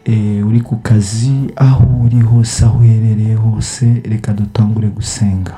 eh, uri ku kazi aho uri hose aho uherereye hose reka dutangure gusenga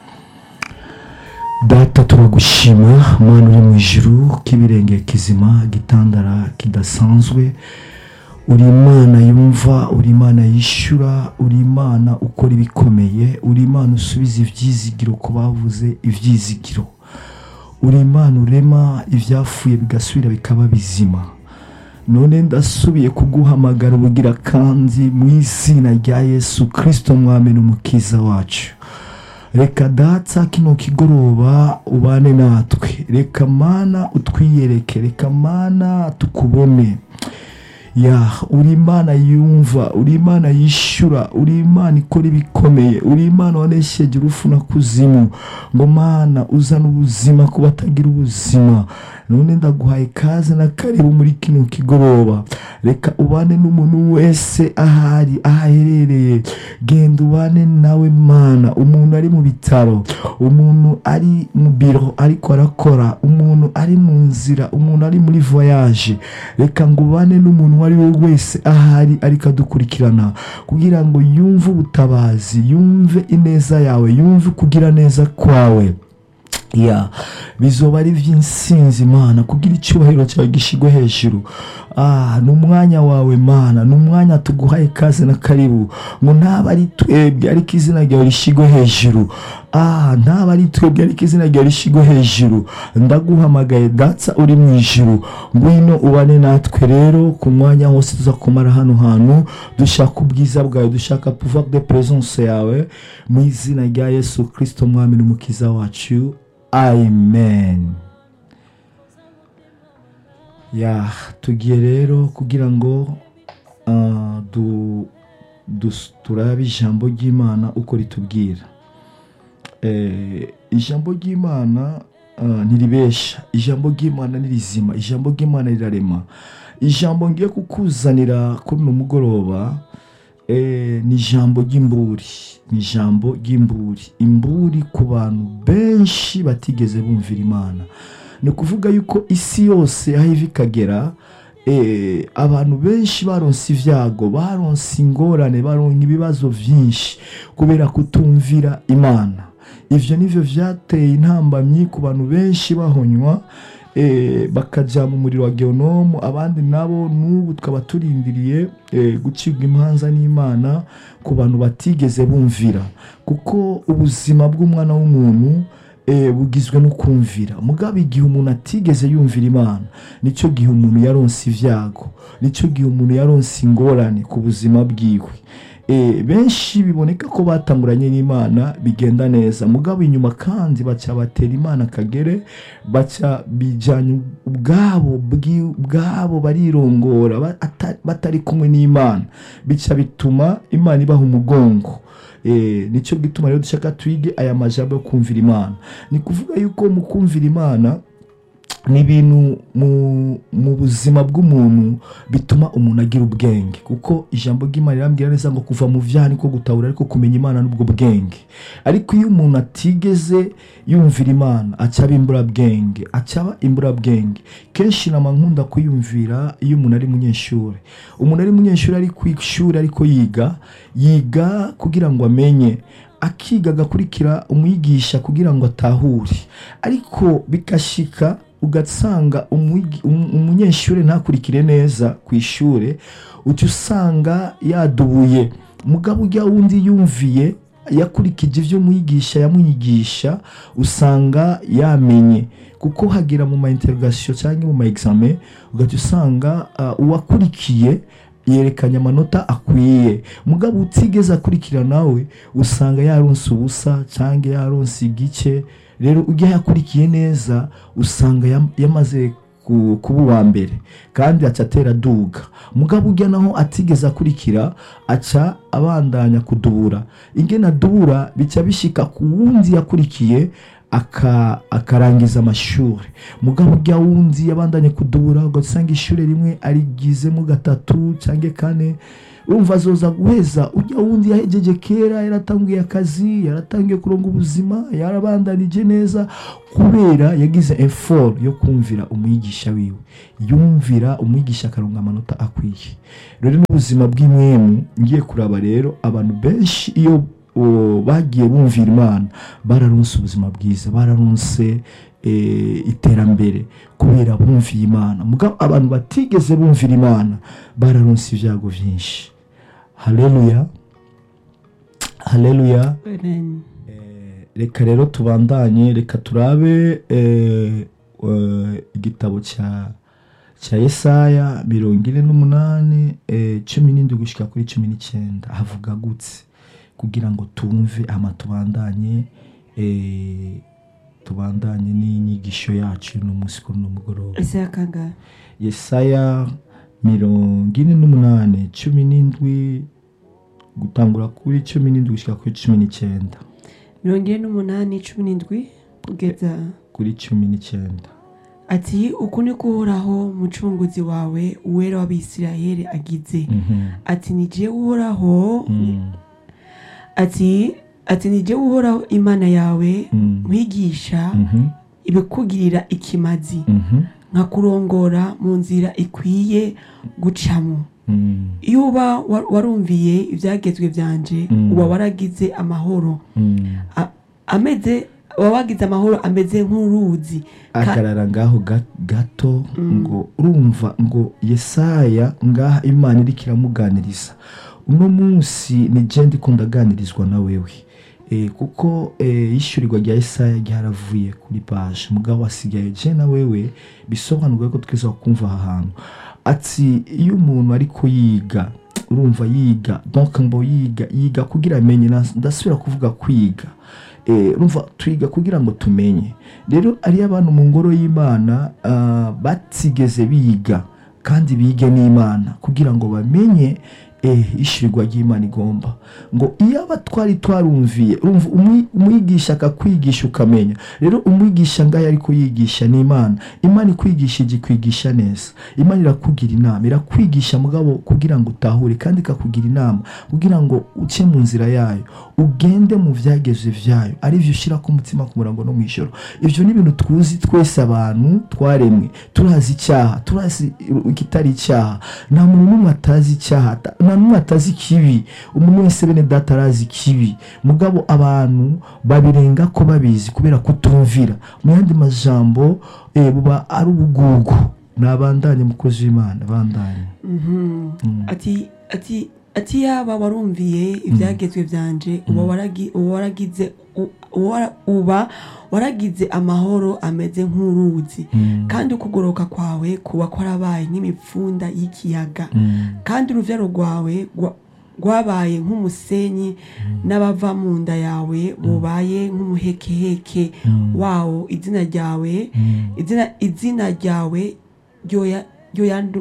data turagushima mana uri mu ijuru k'ibirenge kizima gitandara kidasanzwe uri imana yumva uri imana yishyura uri imana ukora ibikomeye uri imana usubiza ibyizigiro ku bavuze ibyizigiro uri imana urema ibyapfuye bigasubira bikaba bizima none ndasubiye kuguhamagara ubugira kandi mu izina rya yesu kirisito mwami n'umukiza wacu reka datsa kino kigoroba ubane natwe reka mana utwiyereke reka mana tukubone ya uri imana yumva uri imana yishyura uri imana ikora ibikomeye uri imana wanesheje urufu na kuzimu ngo mana uzane ubuzima ku batagira ubuzima none ndaguhaye kaze na karibu muri kino kigoroba reka ubane n'umuntu wese ahari aho aherereye genda ubane nawe mana umuntu ari mu bitaro umuntu ari mu biro ariko arakora umuntu ari mu nzira umuntu ari muri voyage reka ngo ubane n'umuntu uwo ari we wese ahari ariko adukurikirana kugira ngo yumve ubutabazi yumve ineza yawe yumve kugira neza kwawe ya bizoba ari iby'insinzi mana kugira icyubahiro cyawe gishyirwe hejuru ah ni umwanya wawe mana ni umwanya tuguhaye kaze na karibu ngo ntaba ari twebwe ariko izina ryawe rishyirwe hejuru ah ntaba ari twebwe ariko izina ryawe rishyirwe hejuru ndaguhamagaye datsa uri mu ijuru ngwino ubane natwe rero ku mwanya hose tuza kumara hano hantu dushaka ubwiza bwawe dushaka pouvoir de présence yawe mu izina rya yesu kirisito mwami n'umukiza wacu amen ya tugiye rero kugira ngo ah, du- dus- turabe ijambo ry'imana uko ritubwira Eh, ijambo ry'imana ah, ntiribesha ijambo ry'imana ni rizima ijambo ry'imana rirarema ijambo ngiye kukuzanira kuri uno mugoroba eh, ni ijambo ry'imburi ni ijambo ry'imburi imburi ku bantu benshi batigeze bumvira imana ni ukuvuga yuko isi yose aho iva ikagera eh, abantu benshi baronse ibyago baronse ingorane baronka ibibazo byinshi kubera kutumvira imana ivyo nivyo vyateye intambamyi ku bantu benshi bahonywa eh, bakajya mu muriro wa geonomu abandi nabo n'ubu tukaba turindiriye eh, gucibwa imanza n'imana ku bantu batigeze bumvira kuko ubuzima bw'umwana w'umuntu eh, bugizwe no kumvira mugabo igihe umuntu atigeze yumvira imana nicyo gihe umuntu yaronse ibyago nicyo gihe umuntu yaronse ingorane ku buzima bwiwe Eh, benshi biboneka ko batanguranye n'imana bigenda neza mugabo inyuma kandi baca batera imana akagere baca bijyanye ubwabo bwi- bwabo barirongora ba- ata- batari kumwe n'imana bica bituma imana ibaha umugongo Eh, nicyo gituma rero dushaka twige aya majambo yo kumvira imana ni kuvuga yuko mu kumvira imana ni ibintu mu, mu buzima bw'umuntu bituma umuntu agira ubwenge kuko ijambo ry'imana rirambwira neza ngo kuva mu byaha niko gutahura ariko kumenya imana n'ubwo bwenge ariko iyo umuntu atigeze yumvira imana aca aba imburabwenge aca aba imburabwenge kenshi nama nkunda kuyumvira iyo umuntu ari munyeshuri umuntu ari munyeshuri ari ku ishuri ariko yiga yiga kugira ngo amenye akiga agakurikira umwigisha kugira ngo atahure ariko bigashika ugasanga umwigi- um- umunyeshuri ntakurikire neza ku ishuri uca usanga yadubuye mugabo ujya wundi yumviye yakurikije ibyo umwigisha yamwigisha usanga yamenye kuko hagera mu ma interrogation cyangwa mu ma examen ugaca usanga uh, uwakurikiye yerekanye amanota akwiye mugabo utigeze akurikira nawe usanga yaronse ubusa cyangwa yaronse igice rero ujya yakurikiye neza usanga yam- yamaze ku- kuba uwa mbere kandi aca atera aduga mugabo ujya naho atigeze akurikira aca abandanya kudubura ingene adubura bica bishika ku wundi yakurikiye aka- akarangiza amashuri mugabo ujya wundi yabandanye kudubura ugasanga ishuri rimwe arigizemo gatatu cyangwa kane urumva azoza guheza ujya wundi yahejeje kera yaratangiye akazi yaratangiye kuronga ubuzima yarabandanije neza kubera yagize effort yo kumvira umwigisha wiwe yumvira umwigisha akaronga amanota akwiye rero n'ubuzima bw'imwemu ngiye kuraba rero abantu benshi iyo o, bagiye bumvira imana bararonse ubuzima bwiza bararonse eh, iterambere kubera bumviye imana mugabo abantu batigeze bumvira imana bararonse ibyago byinshi haleluya haleluya Amen. Eh, reka rero tubandanye reka turabe eh, eh, igitabo cya cya yesaya mirongo ine n'umunani eh, cumi n'indwi gushyika kuri cumi n'icyenda havuga gutse kugira ngo tumve ama tubandanye eh, tubandanye n'inyigisho yacu y'uno munsi kuri uno mugoroba Isaya kangahe yesaya mirongo ine n'umunani cumi n'indwi gutangura kuri cumi n'indwi gushyika kuri cumi n'icyenda mirongo ine n'umunani cumi n'indwi kugeza kuri cumi n'icyenda ati uku ni ko uhoraho mucunguzi wawe uwera w'abisirayeli agize Mhm. ati ni jewe uhoraho Mm. ati ati ni jewe uhoraho imana yawe Mm. nkwigisha Mhm. ibikugirira ikimazi Mhm. nkakurongora mu nzira ikwiye gucamo Mm. iyo uba wa- warumviye ibyagezwe byanje Mm. uba waragize amahoro Mm. A- ameze uba wagize amahoro ameze nk'uruzi Ka- agarara ngaho ga- gato ngo urumva ngo yesaya ngaha imana iriko iramuganiriza uno munsi ni je ndiko ndaganirizwa na wewe e, kuko e, ishyurirwa rya yesaya ryaravuye kuri paje mugabo asigaye je na wewe bisobanurwa ko twese kumva aha hantu ati iyo umuntu ariko yiga urumva yiga donc ngo yiga yiga kugira amenye na- ndasubira kuvuga kwiga Eh, urumva twiga kugira ngo tumenye rero ariyo abantu mu ngoro y'imana ah, batigeze biga kandi bige n'imana kugira ngo bamenye eh, ishyirwa ry'imana igomba ngo iyo aba twari twarumviye urumva umwi- umwigisha akakwigisha ukamenya rero umwigisha ngaho ariko yigisha ni imana imana ikwigisha ikwigisha neza imana irakugira inama irakwigisha mugabo kugira ngo utahure kandi ikakugira inama kugira ngo uce mu nzira yayo ugende mu byageze byayo ari byo ushyira ku mutima ku murango no mu ijoro ibyo ni ibintu tuzi twese abantu twaremwe turazi icyaha turazi ikitari icyaha nta muntu n'umwe atazi icyaha ata- nta n'umwe atazi ikibi umuntu wese bene data arazi ikibi mugabo abantu babirenga ko babizi kubera kutumvira mu yandi majambo eh, buba ari ubugugu nabandanye mukozi w'imana bandanye Mhm. ati ati ati yaba warumviye ibyagezwe byanje uba waragi- uba waragize u- uwa- uba waragize amahoro ameze nk'uruzi kandi ukugoroka kwawe kuba kwarabaye nk'imipfunda y'ikiyaga kandi urubyaro rwawe rwa- rwabaye nk'umusenyi n'abava mu nda yawe bubaye nk'umuhekeheke wawo izina ryawe izina izina ryawe ryoya- ryoyandu-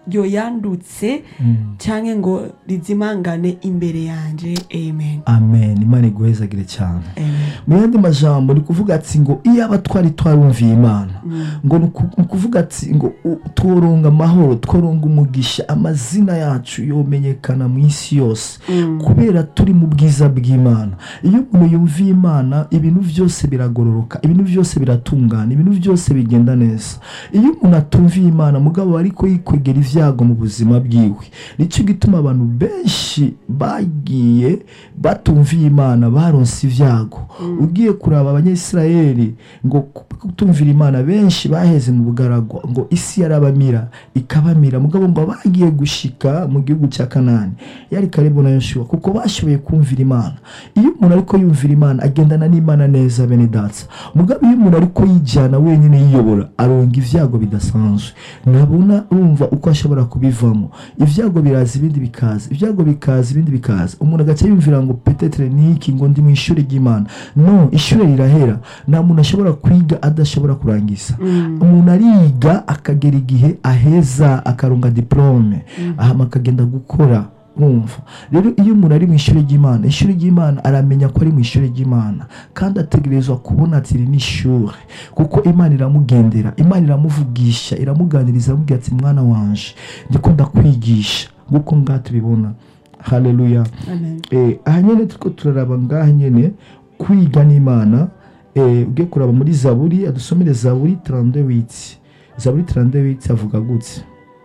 ryoyandutse cyangwa ngo rizimangane imbere yanjye amen amen imana iguhezagire cyane amen mu yandi majambo ni kuvuga ati ngo iyo aba twari twarumviye imana ngo ni uku- ni ukuvuga ati ngo u- tworonga amahoro tworonga umugisha amazina yacu yomenyekana mu isi yose kubera turi mu bwiza bw'imana iyo umuntu yumviye imana ibintu byose biragororoka ibintu byose biratungana ibintu byose bigenda neza iyo umuntu atumviye imana mugabo ariko yikwegera ibyago mu buzima bwiwe nicyo gituma abantu benshi bagiye batumviye imana baronse ibyago ugiye kuraba abanyayisirayeli ngo kutumvira imana benshi baheze mu bugaragwa ngo isi yarabamira ikabamira mugabo ngo bagiye gushika mu gihugu cya kanani yari karibu na yoshuwa kuko bashoboye kumvira imana iyo umuntu ariko yumvira imana agendana n'imana neza bene datsa mugabo iyo umuntu ariko yijyana wenyine yiyobora aronga ibyago bidasanzwe ntabona urumva uko ashobora kubivamo ibyago biraza ibindi bikaza ibyago bikaza ibindi bikaza umuntu agaca yumvira ngo petetere niki ngo ndi mu ishuri ry'imana no ishuri rirahera nta muntu ashobora kwiga adashobora kurangiza umuntu ariga akagera igihe aheza akaronga diplome ahama akagenda gukora urumva rero iyo umuntu ari mu ishuri ry'imana ishuri ry'imana aramenya ko ari mu ishuri ry'imana kandi ategerezwa kubona ati iri ni ishuri kuko imana iramugendera imana iramuvugisha iramuganiriza iramubwira ati mwana wanje ndikunda kwigisha nk'uko ngaha tubibona haleluya amen Eh, aha nyine turiko turaraba ngaha nyine kwiga n'imana eh, ugiye kuraba muri zaburi adusomere zaburi 38 zaburi 38 avuga gutse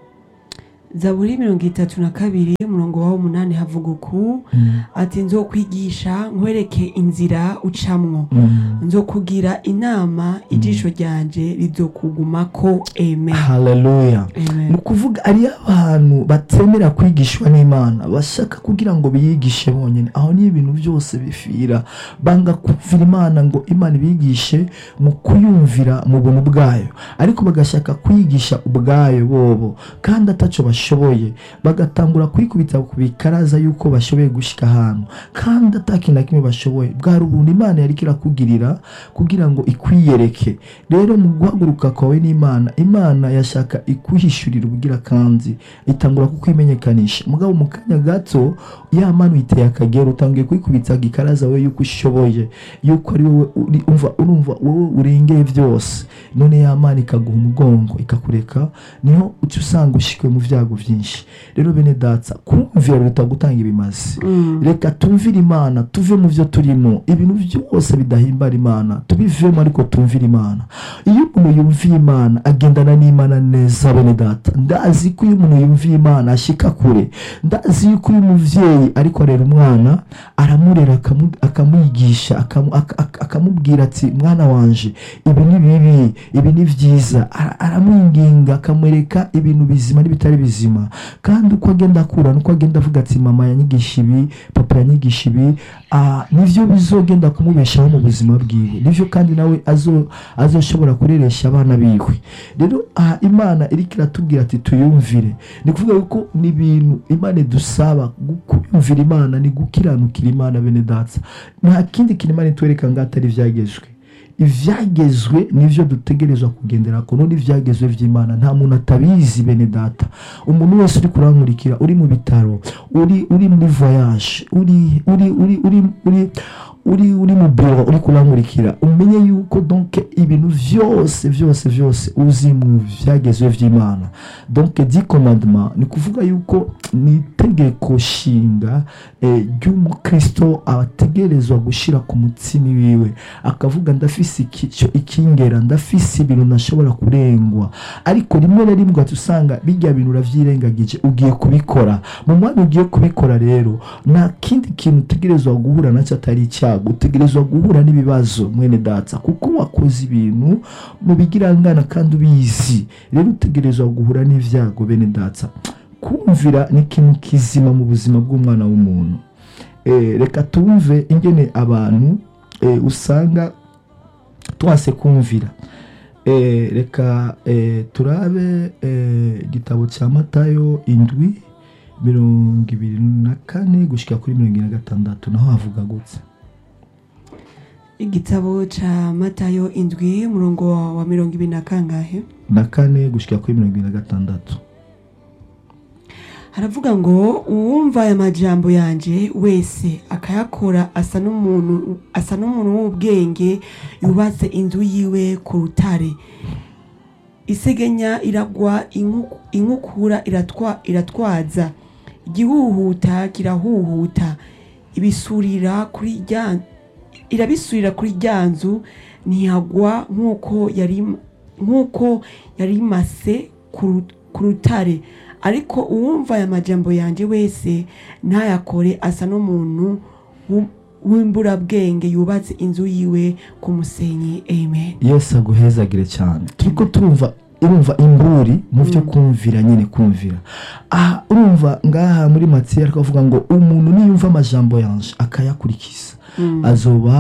zaburi mirongo itatu na kabiri umurongo waho umunani havuga uku ati nzokwigisha nkwereke inzira ucamwo Mm. nzokugira inama ijisho ryanje rizokugumako amen haleluya amen ni ukuvuga ariyo abantu batemera kwigishwa n'imana bashaka kugira ngo biyigishe bonyine aho ni ibintu byose bifira banga kumvira imana ngo imana ibigishe mu kuyumvira mu buntu bwayo ariko bagashaka kwigisha ubwayo bobo kandi ataco bashoboye bagatangura kwikubita ku bikaraza yuko bashoboye gushika ahantu kandi atakintu na kimwe bashoboye bwari ubuntu imana yariko irakugirira kugira ngo ikwiyereke rero mu guhaguruka kwawe n'imana imana yashaka ikuhishurira ubugira kandi itangura kukwimenyekanisha mugabo mu kanya gato ya mana uyiteye akagera utangiye kwikubita gikaraza we yuko ushoboye yuko ari wowe uri- umva urumva wowe urengeye byose none ya mana ikaguha umugongo ikakureka niho uca usanga ushikwe mu byago byinshi rero bene datsa kumvira biruta gutanga ibimazi reka tumvire imana tuve mu byo turimo ibintu byose bidahimbara imana tubivemo ariko tumvire imana iyo umuntu yumviye imana agendana n'imana neza bene data ndazi ko iyo umuntu yumviye imana ashika kure ndazi yuko uyu muvyeyi ariko arera umwana aramurera akamu- akamwigisha akamu- ak- ak- akamubwira ati mwana wanje ibi ni bibi ibi ni byiza Ara- aramwinginga akamwereka ibintu bizima n'ibitari bizima kandi uko agenda akura nuko agenda avuga ati mama yanyigisha ibi papa yanyigisha ibi ah, nivyo bizogenda kumubeshaho mu buzima bwiwe nivyo kandi nawe azo azoshobora kureresha abana biwe rero aha imana iriko iratubwira ati tuyumvire ni kuvuga yuko ni ibintu imana idusaba gu- kuyumvira imana ni gukiranukira imana bene datsa nta kindi kintu imana itwereka ngo atari ivyagezwe ivyagezwe nivyo dutegerezwa kugendera ko none ivyagezwe vy'imana nta muntu atabizi bene data umuntu wese uri kurankurikira uri mu bitaro uri uri muri voyage uri uri uri uri uri uri uri mu biro uri kurankurikira umenye yuko donc ibintu vyose vyose vyose uzi mu vyagezwe vy'imana donc di commandement ni kuvuga yuko ni itegeko nshinga eh, ry'umukristo ategerezwa gushira ku mutsimi wiwe akavuga ndafise ikico ikingera ndafise ibintu ntashobora kurengwa ariko rimwe na rimwe ugahita usanga bijya bintu uravyirengagije ugiye kubikora mu mwanya ugiye kubikora rero nta kindi kintu utegerezwa guhura nacyo atari icyago utegerezwa guhura n'ibibazo mwene data kuko wakoze ibintu mu bigirangana kandi ubizi rero utegerezwa guhura n'ivyago bene data kumvira ni ikintu kizima mu buzima bw'umwana w'umuntu Eh, reka tumve ingene abantu eh, usanga twase kumvira Eh, reka eh, turabe eh, igitabo cya matayo indwi mirongo ibiri na kane gushyika kuri mirongo ine na gatandatu naho havuga gutse igitabo ca matayo indwi umurongo wa- wa mirongo ibiri na kangahe na kane gushyika kuri mirongo ine na gatandatu haravuga ngo uwumva aya majambo yanje wese akayakora asa n'umuntu asa n'umuntu w'ubwenge yubatse inzu yiwe ku rutare isegenya iragwa inku- inkukura iratwa, iratwaza igihuhuta kirahuhuta ibisurira kuri rya irabisurira kuri rya nzu ntihagwa nk'uko yari nk'uko yari imase ku ru- ku rutare ariko uwumva aya majambo yanjye wese ntayakore asa n'umuntu w'u- w'imburabwenge yubatse inzu yiwe ku musenyi amen yesu aguhezagire cyane turiko turumva urumva imburi mu byo kumvira nyine kumvira aha urumva ngaha muri matiye ariko avuga ngo umuntu niyumva amajambo yanje akayakurikiza azoba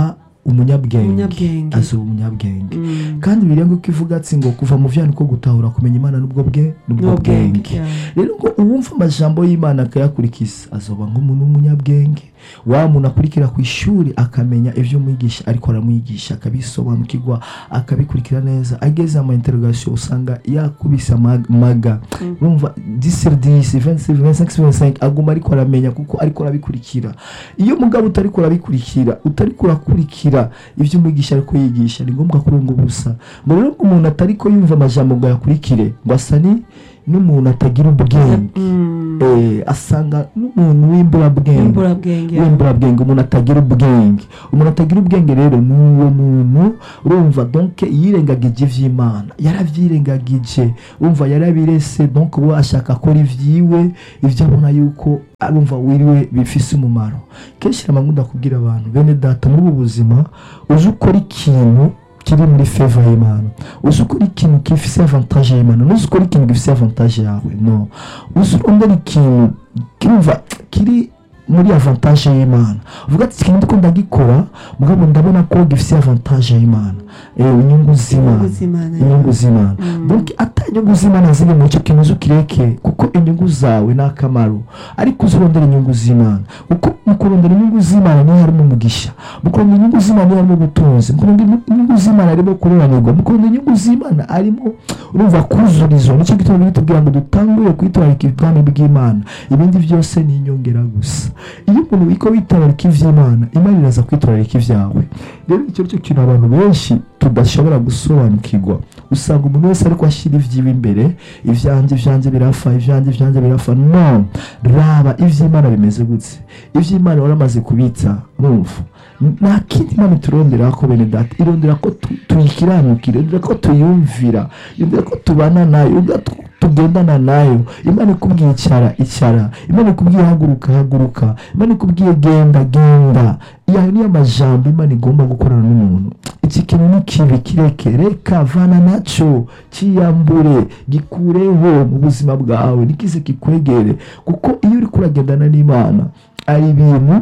umunyabwenge Umunyabwenge. azoba umunyabwenge Mm. kandi birenga uko ivuga ati ngo kuva mu vyana ko gutahura kumenya imana n'ubwo bwe n'ubwo N'ubwenge, bwenge yeah. rero ngo uwumva amajambo y'imana akayakurikiza azoba nk'umuntu w'umunyabwenge wa muntu akurikira ku ishuri akamenya ivyo umwigisha ariko aramwigisha akabisobanukirwa akabikurikira neza ageze ama interrogation usanga yakubise amag- maga urumva 10 sur 10 26 25 sur 25 aguma ariko aramenya kuko ariko arabikurikira iyo mugabo utariko urabikurikira utariko urakurikira ivyo umwigisha ariko yigisha ni ngombwa kurunga ubusa ngo rero ngo umuntu atariko yumva amajambo ngo ayakurikire ngo asa ni n'umuntu atagira ubwenge Mm. eh, asanga n'umuntu w'imburabwenge Imburabwenge, yeah. w'imburabwenge umuntu atagira ubwenge umuntu atagira ubwenge rero ni uwo muntu urumva donc yirengagije ivy'imana yaravyirengagije urumva yarabirese donc uwo ashaka akora ivyiwe ivyo abona yuko arumva wiriwe bifise umumaro kenshi namwe ndakubwira abantu bene data muri ubu buzima uzi ukora ikintu kiri muri feva y'imana uzi ukora ikintu gifise avantage y'imana nuzi ukora ikintu gifise avantage yawe no uzi urondera ikintu kirumva kiri muri avantage y'imana uvuga ati ikintu ndiko ndagikora mugabo ndabona ko gifise avantage y'imana eh, inyungu z'imana Inyungu z'Imana, inyungu z'imana Mm. donc ata inyungu z'imana ziri muri icyo kintu uzi ukireke kuko inyungu zawe ni akamaro ariko uzi urondera inyungu z'imana kuko mu kurondera inyungu z'imana niho harimo umugisha mu kurondera inyungu z'imana niho harimo ubutunzi mu kurondera inyungu z'imana harimo kuroranirwa mu kurondera inyungu z'imana harimo urumva kuzurizwa nicyo gituma bitubwira ngo dutangure kwitwararika ubwami bw'imana ibindi byose ni inyongera gusa iyo umuntu wiko witwararika ivy'imana imana iraza kwitwararika ivyawe rero icyo cyo kintu abantu benshi tudashobora gusobanukirwa usanga umuntu wese ariko ashyira ivyiwe imbere ivyanjye ivyanjye birafa ivyanjye ivyanjye birafa no raba ivy'imana bimeze gutse ivy'imana waramaze kubitsa numva nta kindi imana iturondera ko bene data irondera ko tu- tuyikiranukira irondera ko tuyumvira irondera ko tubana nayo irondera ko tugendana nayo imana ikubwiye icara icara imana ikubwiye haguruka haguruka imana ikubwiye genda genda yayo niyo majambo imana igomba gukorana n'umuntu iki kintu ni kibi kireke reka vana naco ciyambure gikureho mu buzima bwawe nikize kikwegere kuko iyo uri kuragendana n'imana ari ibintu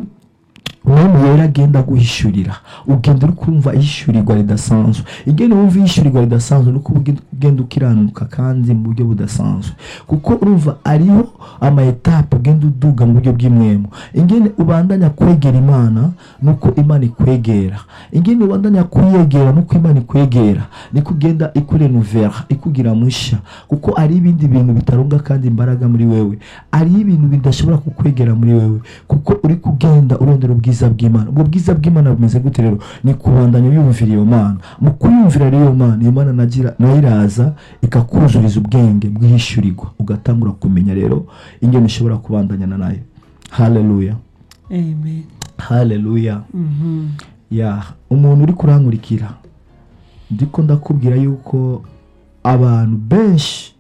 umwami yera agenda guhishurira ugenda uri kumva ihishurirwa ridasanzwe igenda wumva ihishurirwa ridasanzwe nuko uba ugenda ukiranuka kandi mu buryo budasanzwe kuko urumva ariho ama etape ugenda uduga mu buryo bw'imwemo ingene ubandanya kwegera imana nuko imana ikwegera ingene ubandanya kuyegera nuko imana ikwegera niko ugenda ikurenuvera ikugira mushya kuko ari ibindi bintu bitarunga kandi imbaraga muri wewe ari ibintu bidashobora kukwegera muri wewe kuko uri kugenda urondera ubwiza bw'imana ubwo bwiza bw'imana bumeze gute rero ni kubandanya uyumvira iyo mana mu kuyumvira rero iyo mana iyo mana nagira nayo iraza ikakuzuriza ubwenge bw'ishyurirwa ugatangura kumenya rero ingene ushobora kubandanyana nayo haleluya Amen. haleluya Mhm. ya umuntu uri kurankurikira ndiko ndakubwira yuko abantu benshi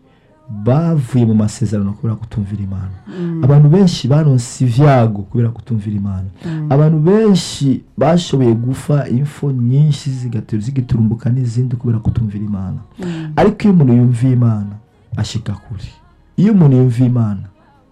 bavuye mu masezerano kubera kutumvira imana abantu benshi baronse ivyago kubera kutumvira imana abantu benshi bashoboye gufa info nyinshi zigatera zigiturumbuka n'izindi kubera kutumvira imana ariko iyo umuntu yumviye imana ashika kure iyo umuntu yumviye imana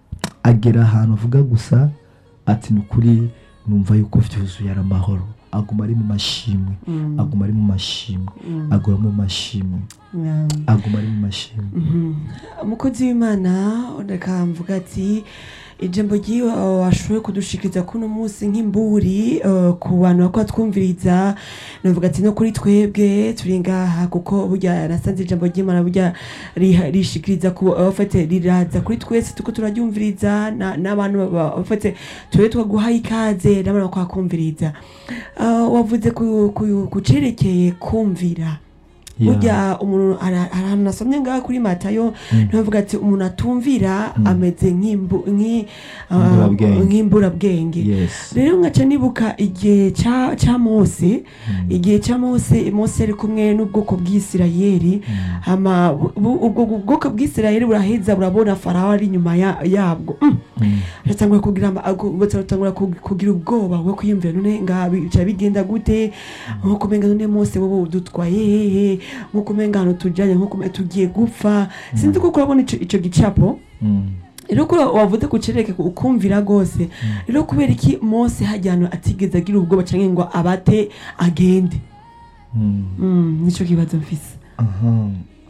agera ahantu avuga gusa ati ni ukuri numva yuko vyuzuye ari amahoro aguma ari mu mashimwe aguma ari mu mashimwe aguma mu mashimwe Yeah. aguma ari mu mashimwe Mhm. umukozi w'imana reka mvuga ati ijambo ry'iwe uh, washoboye kudushikiriza kuno munsi nk'imburi uh, ku bantu bako twumviriza navuga ati no kuri twebwe turi ngaha kuko burya nasanze ijambo ry'imana burya riha- rishikiriza ku abafate riraza kuri twese tuko turaryumviriza na- n'abantu baba- abafate tube twaguhaye ikaze n'abantu bakwakumviriza Uh, wavuze ku- ku- ku cerekeye kumvira Yeah. burya umuntu hari hari ahantu nasomye ngaha kuri matayo ntibavuga ati umuntu atumvira ameze nk'imbu- nk'i- ah, Imburabwenge. nk'imburabwenge yes rero nkaca nibuka igihe ca ca mose igihe ca mose mose ari kumwe n'ubwoko bw'isirayeli hama bu- bu- ubwo bwoko bw'isirayeli buraheza burabona farawo ari inyuma ya- yabwo Mm. Mm. batangura kugira ama- ago- batangura kug- kugira ubwoba bwo kwiyumvira none ngaha bica bigenda gute nkuko umenga none mose wowe udutwaye hehe nkuko umenga ahantu tujanye nkuko umenga tugiye gupfa sinzi ko kurabona ico ico gicapo Mm. rero ko wavuze kucereke ukumvira rwose rero kubera iki mose hajyana atigeze agira ubwoba cyangwa ngo abate agende Mm. Mm, nicyo kibazo mfise aha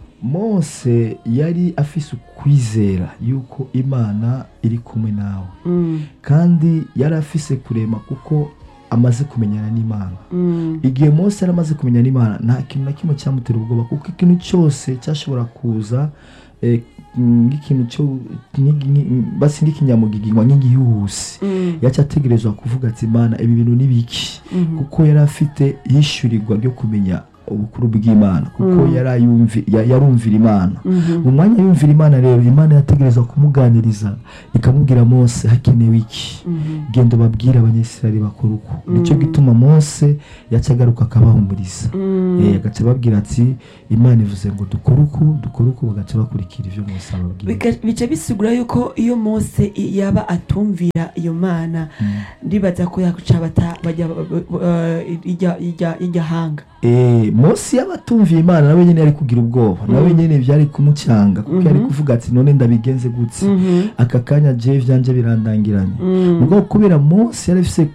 mose yari afise ukwizera yuko imana iri kumwe nawe Mm, kandi yari afise kurema kuko amaze kumenyana n'imana mm, igihe mose yari amaze kumenya n'imana nta kintu na kimwe cyamutera ubwoba kuko ikintu cyose cyashobora kuza eh, nk'ikintu cyo nk'igi- nk'i- basi nk'ikinyamugigima nk'igihuhusi mm, yaca ategerezwa kuvuga ati imana ibi bintu ni biki mhm, kuko yari afite yishyurirwa ryo kumenya ubukuru bw'imana kuko Mm. yari ayumvi- ya- yarumvira imana mhm, mu mwanya yumvira imana rero imana yategerezwa kumuganiriza ikamubwira mose hakenewe iki mhm, genda ubabwire abanyesirari bakora uko Mm. nicyo gituma mose yaca agaruka akabahumuriza mm. Eh, agaca ababwira ati imana ivuze ngo dukore uku dukore uku bagaca bakurikira ibyo mose ababwira Bika- bica bisigura yuko iyo mose i- yaba atumvira iyo mana Mm. ndibaza ko yaca bata bajya eh, ijya- ijya- ijya hanga Eh, mose yaba atumviye imana nawe nyine yari kugira ubwoba nawe Mm. nyine byari kumucanga kuko yari Mhm. kuvuga ati none ndabigenze gutse Mhm, aka kanya je byanjye birandangiranye mm, ubwo kubera mose yari afise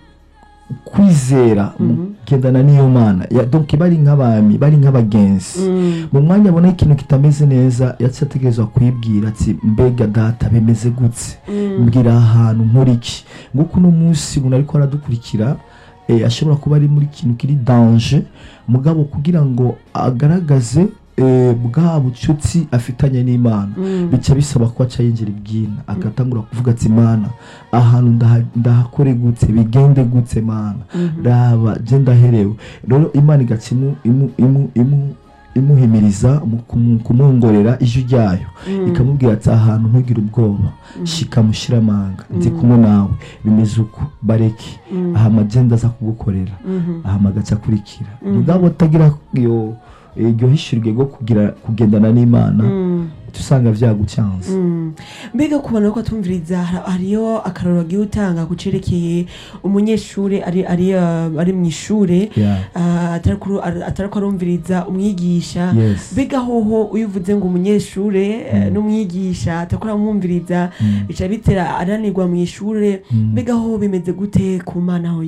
kwizera mu Mhm. kugendana n'iyo mana Ya- donc bari nk'abami bari nk'abagenzi mm, mu mwanya abona ikintu kitameze neza yaciye ategerezwa kwibwira ati mbega data bimeze gutse mm, mbwira aha hantu nkora iki nguko uno munsi umuntu ariko aradukurikira eh, ashobora kuba ari muri kintu kiri danje mugabo kugira ngo agaragaze eh, bwa bucuti afitanye n'imana mm, bica bisaba ko aca yinjira ibwina agatangura kuvuga ati mana ahantu ndaha- ndahakore gutse bigende gutse mana mhm, raba je ndaherewe rero imana igaca imu- imu- imu- imu- imuhimiriza mu kumu- kumwongorera ijwi ryayo mm, ikamubwira ati ahantu ntugire ubwoba shika mushiramanga ndi kumwe nawe bimeze uko bareke mm, aha amagenda aza kugukorera mhm, aha amagaca akurikira Mhm. mugabo utagira iyo iryo hishurwe rwo kugira kugendana n'imana mm. uca usanga vyagucanze Mm. mbega kubona ko atumviriza har- hariyo akararo agiye utanga kucerekeye umunyeshuri ari ari uh, ari mu ishure Yeah. uh, atari kuru- ar- atari ko arumviriza umwigisha Yes. mbega hoho uyivuze ngo umunyeshure eh, Mm. n'umwigisha atakora amwumviriza Mm. bica bitera ananirwa mu ishure Mm. mbega hoho bimeze gute ku mana ho